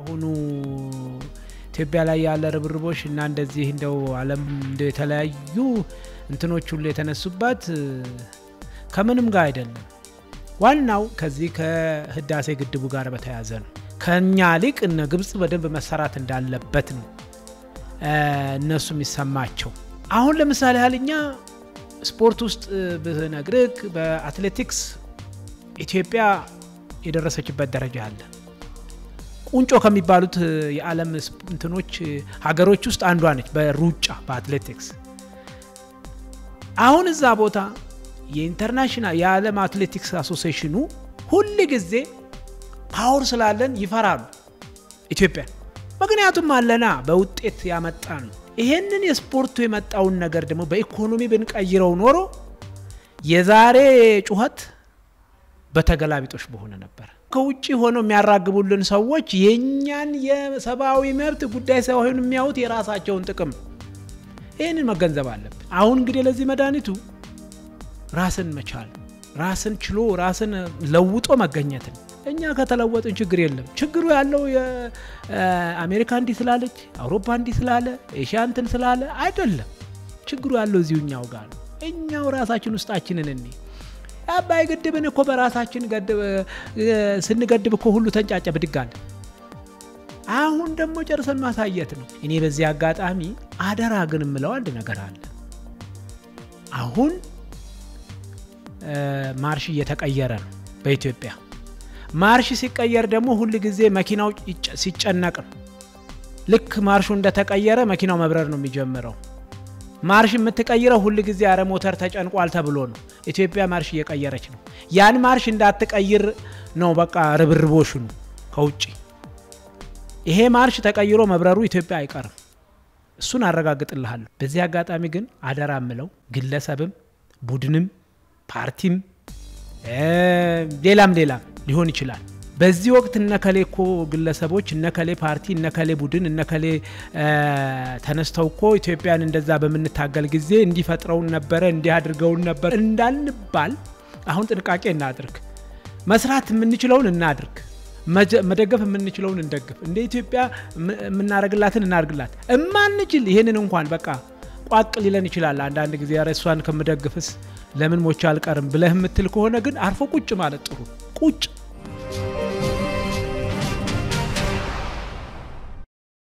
አሁኑ ኢትዮጵያ ላይ ያለ ርብርቦች እና እንደዚህ እንደው ዓለም እንደ የተለያዩ እንትኖች ሁሉ የተነሱባት ከምንም ጋር አይደለም። ዋናው ከዚህ ከህዳሴ ግድቡ ጋር በተያያዘ ነው። ከኛ ሊቅ እነ ግብጽ በደንብ መሰራት እንዳለበት ነው እነሱ የሚሰማቸው። አሁን ለምሳሌ ያህል እኛ ስፖርት ውስጥ ብነግርህ በአትሌቲክስ ኢትዮጵያ የደረሰችበት ደረጃ አለ። ቁንጮ ከሚባሉት የዓለም እንትኖች ሀገሮች ውስጥ አንዷ ነች በሩጫ በአትሌቲክስ። አሁን እዛ ቦታ የኢንተርናሽናል የዓለም አትሌቲክስ አሶሲሽኑ ሁል ጊዜ ፓወር ስላለን ይፈራሉ ኢትዮጵያን። ምክንያቱም አለና በውጤት ያመጣ ነው። ይሄንን የስፖርቱ የመጣውን ነገር ደግሞ በኢኮኖሚ ብንቀይረው ኖሮ የዛሬ ጩኸት በተገላቢጦሽ በሆነ ነበር። ከውጭ ሆነው የሚያራግቡልን ሰዎች የእኛን የሰብአዊ መብት ጉዳይ ሳይሆን የሚያዩት የራሳቸውን ጥቅም። ይህንን መገንዘብ አለብን። አሁን እንግዲህ ለዚህ መድኃኒቱ ራስን መቻል፣ ራስን ችሎ ራስን ለውጦ መገኘትን። እኛ ከተለወጥን ችግር የለም። ችግሩ ያለው የአሜሪካ እንዲህ ስላለች፣ አውሮፓ እንዲህ ስላለ፣ ኤሽያ እንትን ስላለ አይደለም። ችግሩ ያለው እዚሁ እኛው ጋር ነው። እኛው ራሳችን ውስጣችንን እኔ አባይ ግድብን እኮ በራሳችን ስንገድብ እኮ ሁሉ ተንጫጨ ብድጋል። አሁን ደግሞ ጨርሰን ማሳየት ነው። እኔ በዚህ አጋጣሚ አደራ ግን የምለው አንድ ነገር አለ። አሁን ማርሽ እየተቀየረ ነው በኢትዮጵያ። ማርሽ ሲቀየር ደግሞ ሁል ጊዜ መኪናው ሲጨነቅ ነው። ልክ ማርሹ እንደተቀየረ መኪናው መብረር ነው የሚጀምረው። ማርሽ የምትቀይረው ሁል ጊዜ አረ ሞተር ተጨንቋል ተብሎ ነው። ኢትዮጵያ ማርሽ እየቀየረች ነው። ያን ማርሽ እንዳትቀይር ነው በቃ ርብርቦሹ ነው ከውጭ። ይሄ ማርሽ ተቀይሮ መብረሩ ኢትዮጵያ አይቀርም። እሱን አረጋግጥልሃለሁ። በዚህ አጋጣሚ ግን አደራ ምለው ግለሰብም፣ ቡድንም፣ ፓርቲም ሌላም ሌላም ሊሆን ይችላል በዚህ ወቅት እነከሌ እኮ ግለሰቦች እነከሌ ፓርቲ እነከሌ ቡድን እነከሌ ተነስተው እኮ ኢትዮጵያን እንደዛ በምንታገል ጊዜ እንዲፈጥረውን ነበረ እንዲህ አድርገውን ነበር እንዳንባል አሁን ጥንቃቄ እናድርግ። መስራት የምንችለውን እናድርግ። መደገፍ የምንችለውን እንደግፍ። እንደ ኢትዮጵያ የምናደርግላትን እናድርግላት። እማንችል ይህንን እንኳን በቃ ቋቅ ሊለን ይችላል። አንዳንድ ጊዜ ኧረ እሷን ከምደግፍስ ለምን ሞቻ አልቀርም ብለህ የምትል ከሆነ ግን አርፎ ቁጭ ማለት ጥሩ ቁጭ